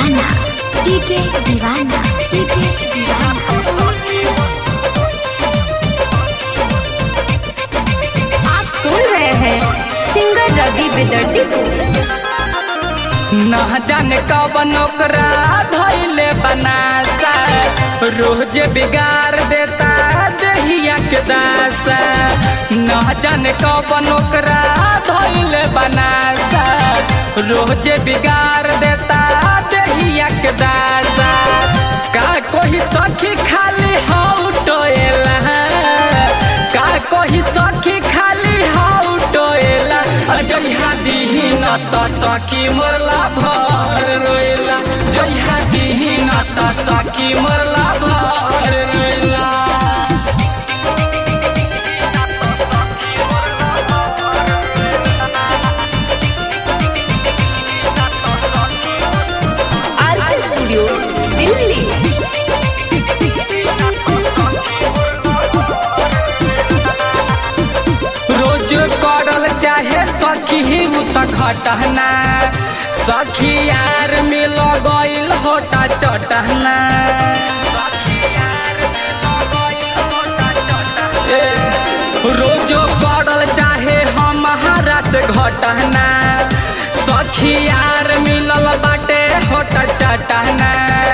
दीवाना टीके दीवाना टीके दीवाना आप सुन रहे हैं सिंगर रवि बेदर्दी को न जाने कवन ओकरा धैले बनासा रोज बिगाड़ देता देहिया के दासा न जाने कवन ओकरा धैले बनासा रोज बिगाड़ देता देहिया के दासा का कोई सखी खाली हाउ टोएला का कोई सखी खाली हाउ टोएला जइहा दिही न त सखी मरला भर रोएला जइहा दिही न त सखी मरला भर रोएला आरके स्टूडियो दिल्ली रोज करल चाहे सखी उ त घटना सखी यार मिल गइल होटा चटना ए, रोज करल चाहे हमारा से घटना सखी यार मिलल बाटे होटा चटना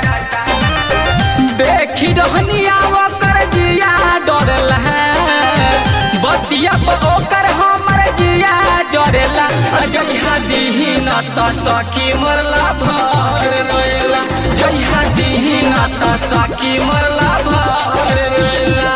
देखी रहनिया ओकर जिया डरला बतिया पर ओकर हमर जिया जरेला जइहा दिही न त सखी मरला भर रोएला जइहा दिही न त सखी मरला भर रोएला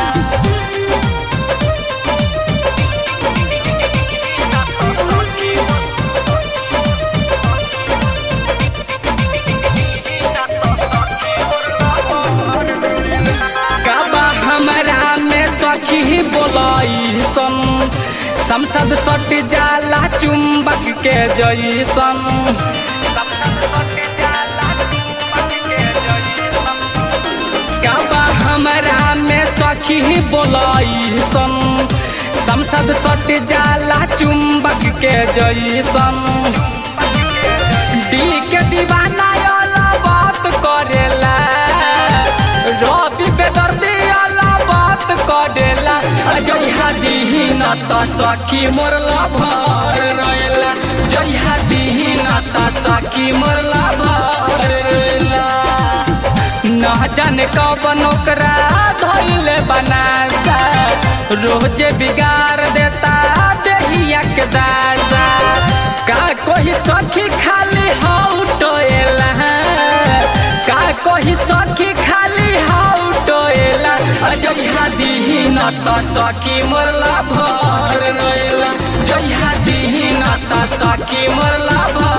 काबा हमरा में सखी बोलाई सन संसद सट जाला चुंबक के जैसन काबा हमरा में सखी बोलाई सन संसद सट जाला चुंबक के जैसन दी के दीवाना वाला बात करेला रवि बेदर्दी वाला बात करेला जइहा दिही न त सखी मोरला भर रोएला जइहा दिही न त सखी मोरला भर रोएला न जाने कवन ओकरा धैले बनासा रोज बिगाड़ देता देहिया के दासा का कोई सखी खाली हाउ टोएला का कोई सखी खाली हाउ टोएला जइहा दिही न त सखी मरला भर रोएला जइहा दिही न त सखी मरला भर